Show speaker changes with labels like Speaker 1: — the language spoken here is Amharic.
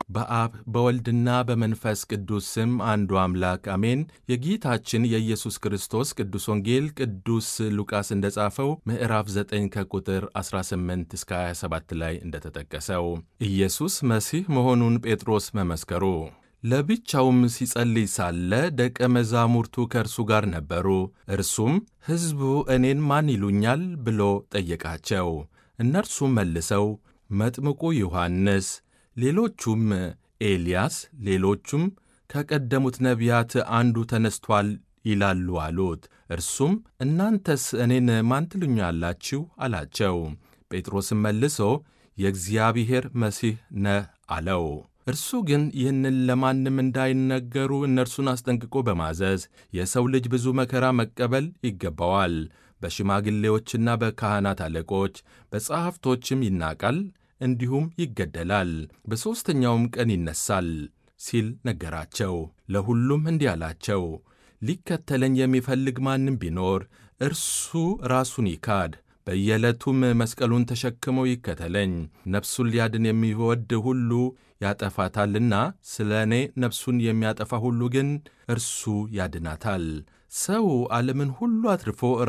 Speaker 1: በአብ በወልድና በመንፈስ ቅዱስ ስም አንዱ አምላክ አሜን። የጌታችን የኢየሱስ ክርስቶስ ቅዱስ ወንጌል ቅዱስ ሉቃስ እንደጻፈው ምዕራፍ 9 ከቁጥር 18 እስከ 27 ላይ እንደተጠቀሰው ኢየሱስ መሲህ መሆኑን ጴጥሮስ መመስከሩ። ለብቻውም ሲጸልይ ሳለ ደቀ መዛሙርቱ ከእርሱ ጋር ነበሩ። እርሱም ሕዝቡ እኔን ማን ይሉኛል ብሎ ጠየቃቸው። እነርሱም መልሰው መጥምቁ ዮሐንስ፣ ሌሎቹም ኤልያስ፣ ሌሎቹም ከቀደሙት ነቢያት አንዱ ተነስቷል ይላሉ አሉት። እርሱም እናንተስ እኔን ማን ትሉኛላችሁ አላቸው። ጴጥሮስም መልሶ የእግዚአብሔር መሲህ ነህ አለው። እርሱ ግን ይህንን ለማንም እንዳይነገሩ እነርሱን አስጠንቅቆ በማዘዝ የሰው ልጅ ብዙ መከራ መቀበል ይገባዋል፣ በሽማግሌዎችና በካህናት አለቆች በጸሐፍቶችም ይናቃል፣ እንዲሁም ይገደላል፣ በሦስተኛውም ቀን ይነሣል ሲል ነገራቸው። ለሁሉም እንዲህ አላቸው፣ ሊከተለኝ የሚፈልግ ማንም ቢኖር እርሱ ራሱን ይካድ በየዕለቱም መስቀሉን ተሸክሞ ይከተለኝ። ነፍሱን ሊያድን የሚወድ ሁሉ ያጠፋታልና፣ ስለ እኔ ነፍሱን የሚያጠፋ ሁሉ ግን እርሱ ያድናታል። ሰው ዓለምን ሁሉ አትርፎ